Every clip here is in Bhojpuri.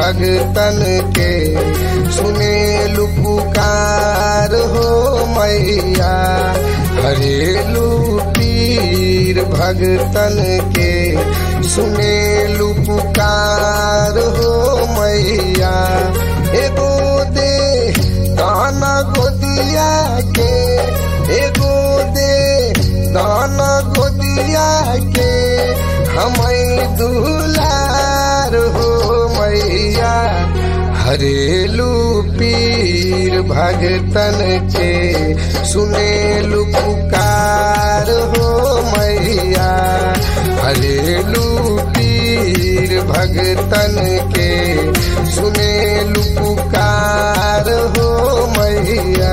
भगतन के सुने पुकार हो मैया हरेलू पीर भगतन के सुने पुकार हो मैया एगो दे दाना गोदिया के एगो दे दाना गोदिया के हमें दुलार हो मैया हरेलू पीर भगतन के सुनेलू पुकार हो मैया हरेलू पीर भगतन के सुनेलू पुकार हो मैया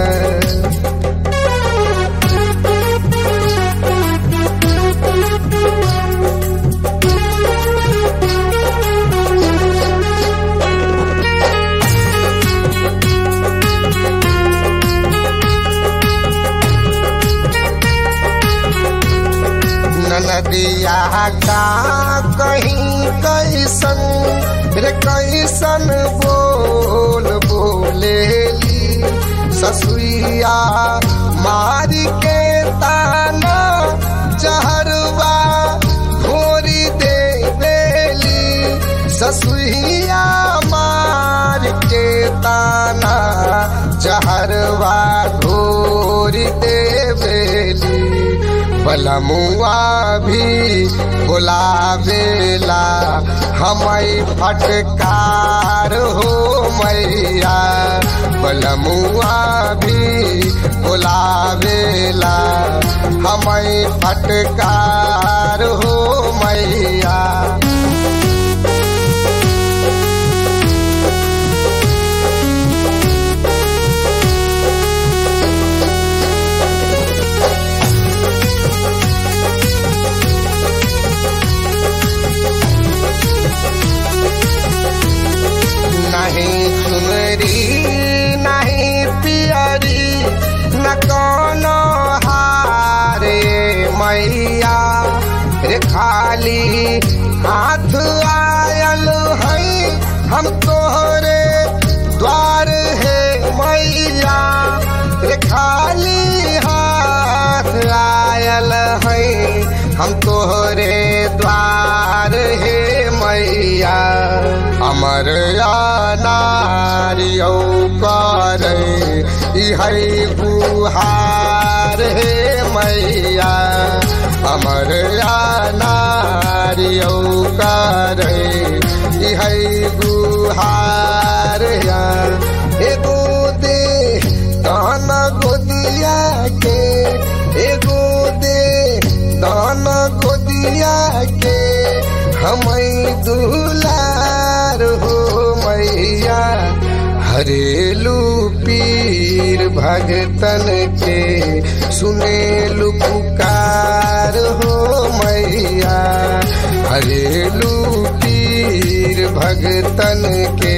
नदिया का कहीं कैसन रे कैसन बोल बोलेली ससुइया मारी के ताना जहरवा घोरी दे देली ससुइया मार के ताना जहरवा घोरी दे बेली बलमुआ भी बुलावेला हमें फटकार हो मैया बलमुआ भी बुलावेला हमें फटकार हो मैया नहीं चुनरी नहीं पियरी न कोनो हारे मैया रे खाली हाथ आयल है हम तोहरे द्वार है मैया रे खाली हाथ आयल है हम तोहरे द्वार है मैया अमर नारियो कर है बुहार हे मैया अमर नारियो कर है बुहार एगो दे दान गोदिया के एगो दे दान गोदिया के हमें दुलार हो मैया हरेलू पीर भगतन के सुनेलू पुकार हो मैया हरेलू पीर भगतन के